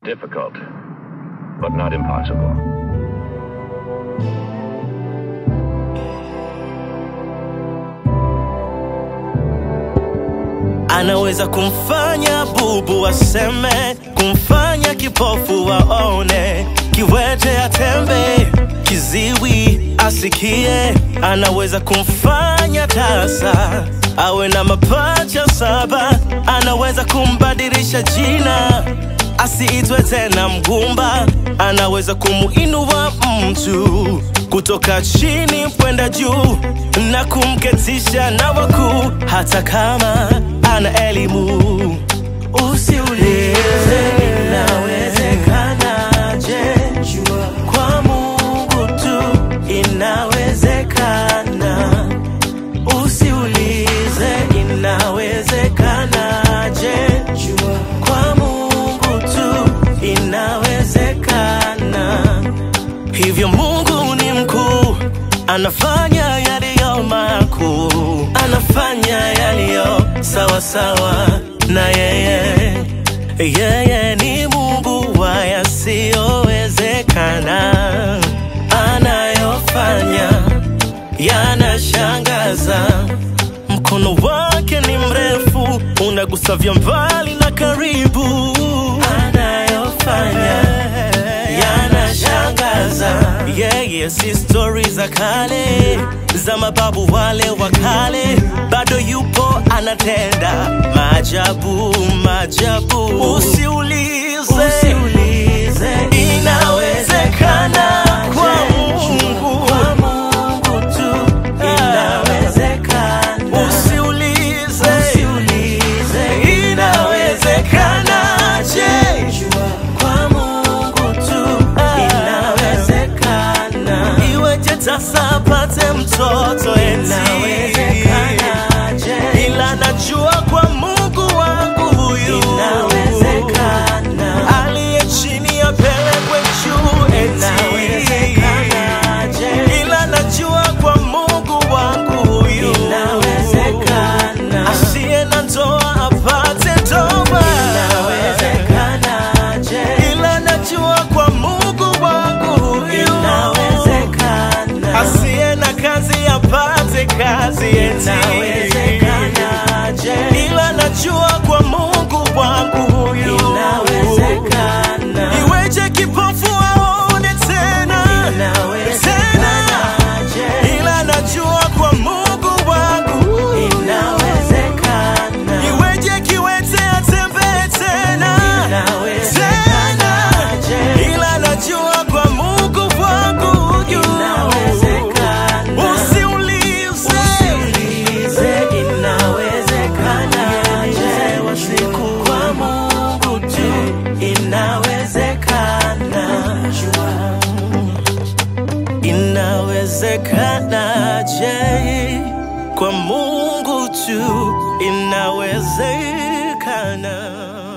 difficult, but not impossible. anaweza kumfanya bubu aseme, kumfanya kipofu waone, kiwete atembe, kiziwi asikie, anaweza kumfanya tasa awe na mapacha saba, anaweza kumbadilisha jina asiitwe tena mgumba, anaweza kumuinua mtu kutoka chini kwenda juu na kumketisha na wakuu, hata kama ana elimu. Usiulize inawezekanaje, jua kwa Mungu tu inawezekana. Usiulize inawezekanaje, jua kwa Mungu tu inawezekana. Hivyo Mungu ni mkuu, anafanya yaliyo makuu, anafanya yaliyo sawa sawa na yeye. Yeye ni Mungu wa yasiyowezekana, anayofanya yanashangaza. Mkono wake ni mrefu, unagusa vya mbali na karibu, anayofanya yanashangaza. Yeye si stori za kale za mababu wale wa kale, bado yupo anatenda maajabu maajabu. Usiulize, usiulize, inawezekana kwa Mungu, kwa Mungu tu inawezekana. Usiulize, usiulize, inawezekanaje? Kwa Mungu tu inawezekana. Iweje sasa apate mtoto eti? Ila najua kwa Mungu wangu huyu inawezekana. Aliye chini apelekwe juu eti. Ila najua kwa Mungu wangu huyu inawezekana. Asiye na ndoa apate ndoa inawezekanaje? Ila najua kwa Mungu wangu huyu inawezekana. Asiye na kazi apate kazi eti inawezekanaje? Ila najua kwa Mungu wangu huyu inawezekana. Iweje kipofu aone tena tena, ila najua kwa Mungu wangu inawezekana. Iweje kiwete atembee tena tena, ila najua kwa Mungu wangu inawezekana. Usiulize, inawezekanaje? Siku kwa Mungu tu inawezekana. Inawezekanaje? Kwa Mungu tu inawezekana.